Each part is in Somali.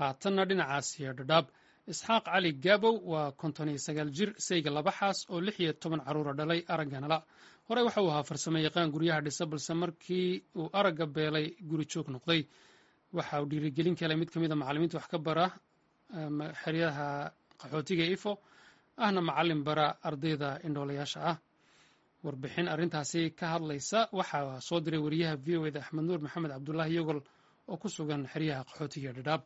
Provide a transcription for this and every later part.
haatanna dhinacaasiyo dhadhaab isxaaq cali gaabow waa konton iyo sagaal jir sayga laba xaas oo lix iyo toban carruura dhalay aragganala horey waxa uu ahaa farsamo yaqaan guryaha dhisa balse markii uu aragga beelay guri joog noqday waxa uu dhiirigelin ka helay mid ka mid a macallimiinta wax ka bara xeryaha qaxootiga ifo ahna macallin bara ardayda indhoolayaasha ah warbixin arrintaasi ka hadlaysa waxaa soo diray wariyaha v o eda axmed nuur maxamed cabdulaahi yogol oo ku sugan xeryaha qaxootiga dhadhaab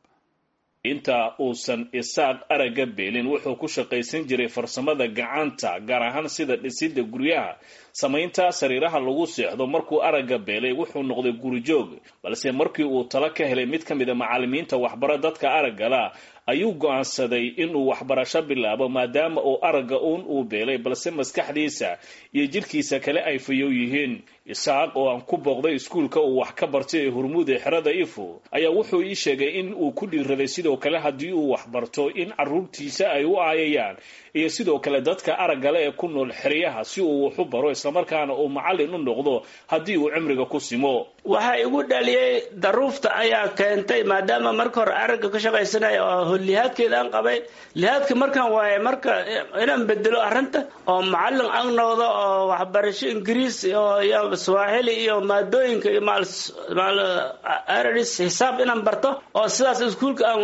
inta uusan isaaq aragga beelin wuxuu ku shaqaysan jiray farsamada gacanta gaar ahaan sida dhisidda guryaha samaynta sariiraha lagu seexdo markuu aragga beelay wuxuu noqday gurijoog balse markii uu talo ka helay mid ka mid a macallimiinta waxbaro dadka araggala ayuu go-aansaday inuu waxbarasho bilaabo maadaama uu aragga uun uu beelay balse maskaxdiisa iyo jidhkiisa kale ay fayow yihiin isaaq oo aan ku booqday iskuulka uu wax ka bartay ee hurmuud ee xerada ifo ayaa wuxuu ii sheegay in uu ku dhiiraday sidoo kale haddii uu waxbarto in carruurtiisa ay u aayayaan iyo sidoo kale dadka araggale ee ku nool xeryaha si uu wax u baro islamarkaana uu macallin u noqdo haddii uu cimriga ku simo waxaa igu dhaliyey daruufta ayaa keentay maadaama marka hore aragga ka shaqaysanaya oo lihaadkeedaan qabay lihaadka markaan waaye marka inaan bedelo arrinta oo macallin aan noqdo oo waxbarasho ingiriis iyo swaaxili iyo maadooyinka iyo maal aradis xisaab inaan barto oo sidaas iskuulka aan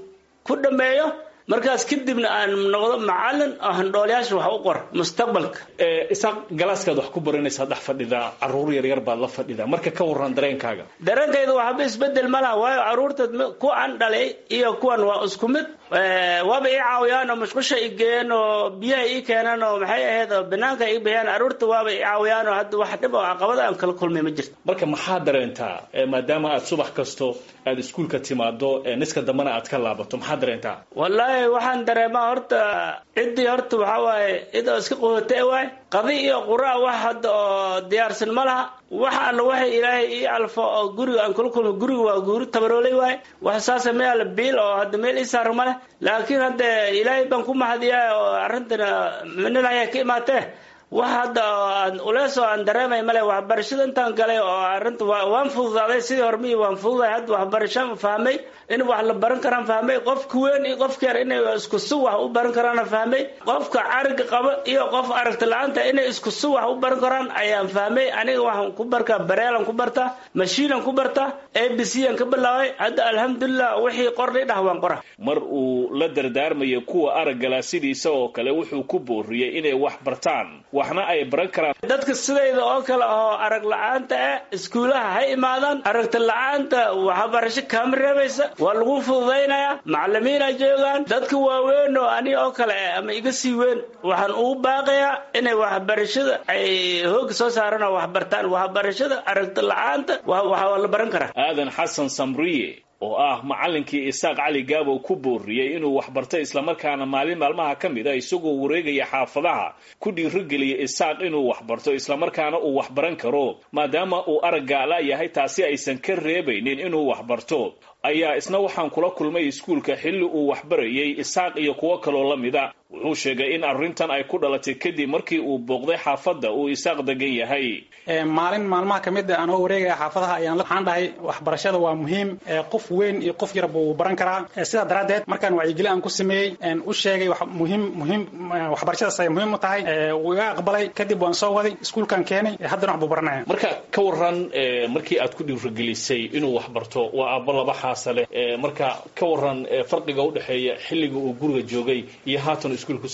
ku dhameeyo markaas kadibna aan noqdo macallin oo handhoolayaasha wax u qor mustaqbalka isaaq galaaskaad wax ku baranaysaa dhex fadhidaa carruur yaryar baad la fadhidaa marka ka warran dareenkaaga dareenkayda waxba isbedel ma laha waayo carruurta kuwaan dhalay iyo kuwan waa isku mid waaba ii caawiyaan oo mashqusha i geeyeen oo biyaha ii keenaan oo maxay ahayd oo banaanka ii bixiyaan carruurta waaba ii caawiyaan oo hadda wax dhib oo caqabada aan kala kulmay ma jirto marka maxaa dareentaa maadaama aad subax kasto aad iskuulka timaado niska dambana aad ka laabato maxaa dareentaa wallaahi waxaan dareemaa horta ciddii horta waxaa waaye cid oo iska qohote waay qadi iyo quraa wax hadda oo diyaarsan ma laha wax alla waxay ilaahay ii alfo oo guriga aan kula kulmo guriga waa guuri tabaroolay waay wax saasa meel biil oo hadda meel ii saaro ma leh laakiin hadda ilaahay baan ku mahadiyaa oo arrintana minada ayaa ka imaatee wax hadda aan ulees oo aan dareemay male waxbarashada intaan galay oo arrinta waan fududaaday sidii hormihii waan fududahay hadda waxbarashaan fahmay in wax la baran karaan fahmay qofka weyn iyo qofka yar inay isku si wax u baran karaana fahmay qofka cariga qaba iyo qof aragti la-aanta inay isku si wax u baran karaan ayaan fahmay aniga waxaan ku barkaa bareelan ku bartaa mashiinan ku bartaa a b c aan ka bilaabay hadda alxamdulilah wixii qornay dhah waan qora mar uu la dardaarmaya kuwa araggala sidiisa oo kale wuxuu ku booriyey inay wax bartaan waxna ay baran karaan dadka sidayda oo kale oo arag la-aanta ah iskuulaha ha imaadaan aragti la-aanta waxbarasho kaama reebaysa waa lagu fududaynayaa macallimiina joogaan dadka waaweyn oo ani oo kale ah ama iga sii weyn waxaan ugu baaqayaa inay waxbarashada ay hooga soo saaraan oo waxbartaan waxbarashada aragti la-aanta waa la baran karaa aadan xasan samriye oo ah macallinkii isaaq cali gaabow ku booriyey inuu waxbartay islamarkaana maalin maalmaha ka mid a isagoo wareegaya xaafadaha ku dhiirigeliyay isaaq inuu waxbarto islamarkaana uu waxbaran karo maadaama uu araggaala yahay taasi aysan ka reebaynin inuu waxbarto ayaa isna waxaan kula kulmay iskuulka xilli uu waxbarayay isaaq iyo kuwo kaloo la mida wuxuu sheegay in arrintan ay ku dhalatay kadib markii uu booqday xaafadda uu isaaq degan yahay maalin maalmaha ka mid a anoo wareegaya xaafadaha ayaan waxaan dhahay waxbarashada waa muhiim qof weyn iyo qof yarba wuu baran karaa sidaa daraaddeed markaan wacyigeli aan ku sameeyey u sheegay muhiim muhiim waxbarashadaas ay muhiim u tahay wuu iga aqbalay kadib waan soo waday iskuulkaan keenay haddana wax buu baranaya marka ka waran markii aad ku dhiirigelisay inuu waxbarto waa aabbo laba xaasa leh marka ka waran farqiga udhexeeya xilliga uu guriga joogay iyo haatan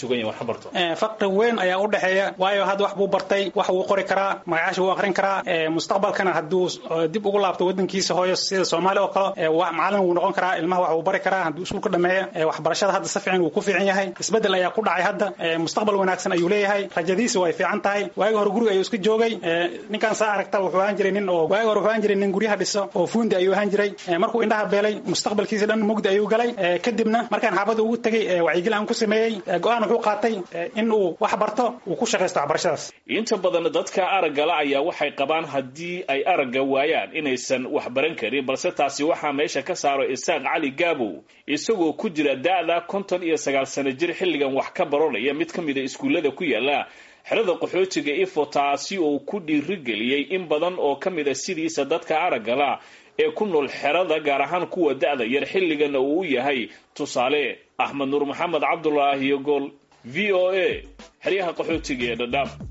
faqri weyn ayaa u dhexeeya waayo hadda wax buu bartay wax wuu qori karaa magacaasha wuu aqrin karaa mustaqbalkana hadduu dib ugu laabto wadankiisa hooyo sida soomaali oo kale macallin wuu noqon karaa ilmaha wax wuu bari karaa hadduu iskuulka dhameeya waxbarashada hadda si fiican wuu ku fiican yahay isbedel ayaa ku dhacay hadda mustaqbal wanaagsan ayuu leeyahay rajadiisa way fiican tahay waagi hore guriga ayuu iska joogay ninkaan saa aragta wuxuu ahaan jiray nin oo waagi hore wuxuu ahaan jiray nin guryaha dhiso oo fuundi ayuu ahaan jiray markuu indhaha beelay mustaqbalkiisa dhan mugdi ayuu galay kadibna markaan xaafadda ugu tegay wacyigeli aan ku sameeyey go-aan wuxuu qaatay in uu wax barto uu ku shaqaysto waxbarashadaas inta badan dadka araggala ayaa waxay qabaan haddii ay aragga waayaan inaysan wax baran karin balse taasi waxaa meesha ka saaro isaaq cali gaabow isagoo ku jira da-da konton iyo sagaal sano jir xilligan wax ka baranaya mid ka mida iskuullada ku yaala xerada qaxootiga ifo taasi oo ku dhiirigeliyey in badan oo ka mid a sidiisa dadka araggala ee ku nool xerada gaar ahaan kuwa da-da yar xilligana uu u yahay tusaale axmed nuur maxamed cabdulaahi iyo gool v o a xeryaha qaxootiga ee dhadhaab